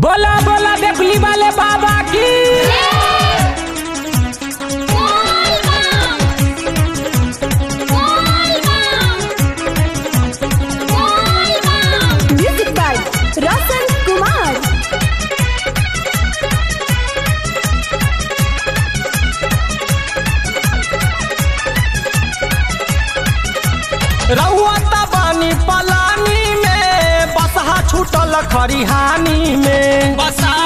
बोला बोला देखली वाले बाबा की Music by Rasan Kumar. रउआ बानी पलानी में बसहा छूटल खरिहानी में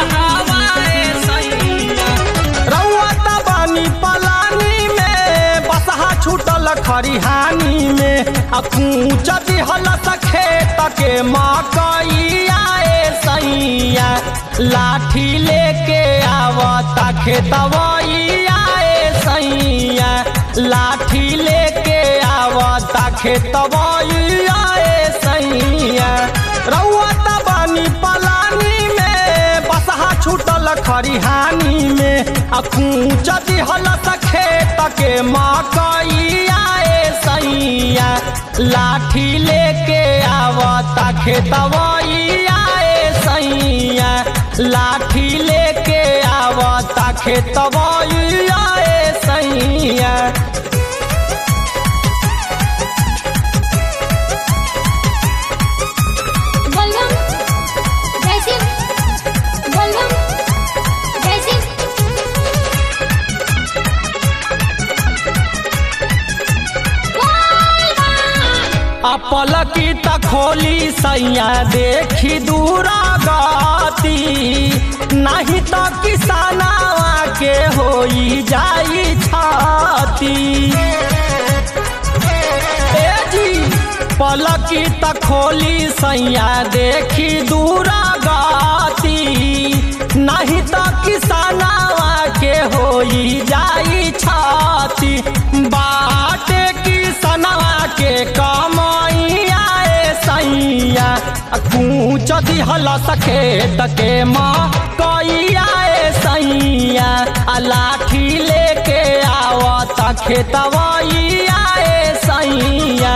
रउआ बानी पलानी में बसहा छूटल खरिहानी में आ कूच दिहल खेत के मकैया ए सैया लाठी लेके आवता खेतवैया ए सैया लाठी लेके आवता खेतवैया ए सैया रउआ बानी पलानी में बसहा छूटल खरिहानी में आ कूच दिहल खेत के मकैया ए सैया लाठी लेके आवता खेतवैया ए सैया लाठी लेके आवता खेतवैया ए सैया बलगम जैसे बलगम जैसे अपलकी त खोली सैया देखी दूरा गती नहीं तो किसानवा के होई जाई छाती ए जी पलकी त खोली सैया देखी दूरा गती नहीं तो किसानवा के होई जाई छाती बाटे किसानवा के कमैया ए सैया कूच दिहल सखेत के माँ कैया ए सैया आ लाठी लेके आवता खेतवैया ए सैया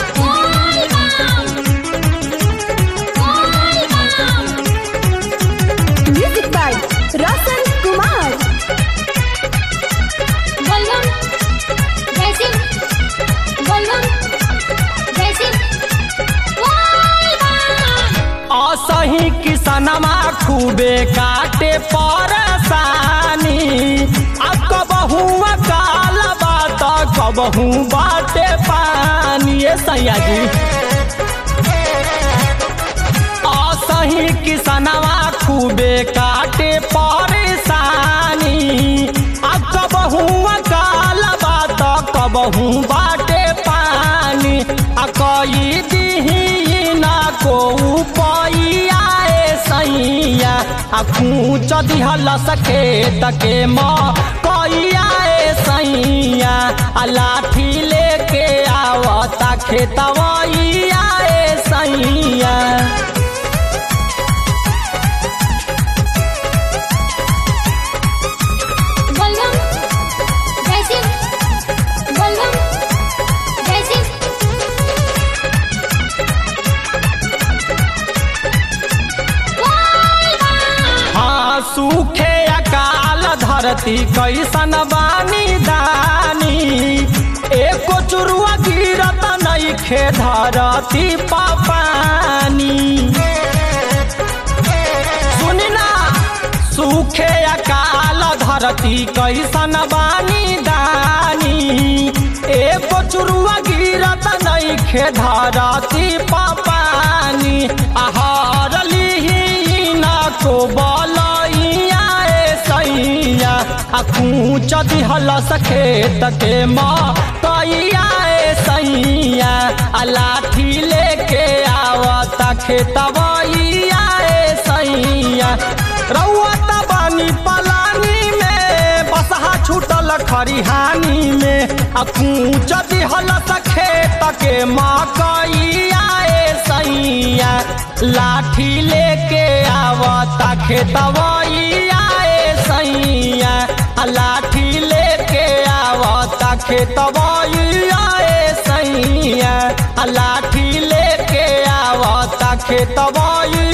Music by Rasan Kumar. बलगम जैसे बलगम जैसे असही किसनमा खूबे काटे परसानी अब कबहू काल बात कबहू बाटे पानी ए सैया जी असही किसनवा खूबे काटे परेशानी अब कबहू काल बात कबहू बाटे पानी आ कई दिही ना को पैया ए सैया आ कूच दिहल सखेत के माँ कैया ए सैया आ लाठी लेके आवता खेतवैया ए सैया बलगम जैसे बलगम जैसे हाँ सूखे अकाल धरती कैसन बानी दानी एको चुरुआ गिरत नइखे धरती पानी सुनी ना सूखे अकाल धरती कैसन बानी दानी एको चुरुआ गिरत नइखे धरती पानी आहार लिही ना को बलैया ए सैया आ कूच दिहल सखेत के माँ कैया ए सैया आ लाठी लेके आवता खेतवैया ए सैया रउआ बानी पलानी में बसहा छूटल खरिहानी में आ कूच दिहल खेत के मकैया ए सैया लाठी लेके आवता खेतवैया ए सैया आ लाठी लेके आवता खेतवैया ए सैया आ लाठी लेके आवता खेतवैया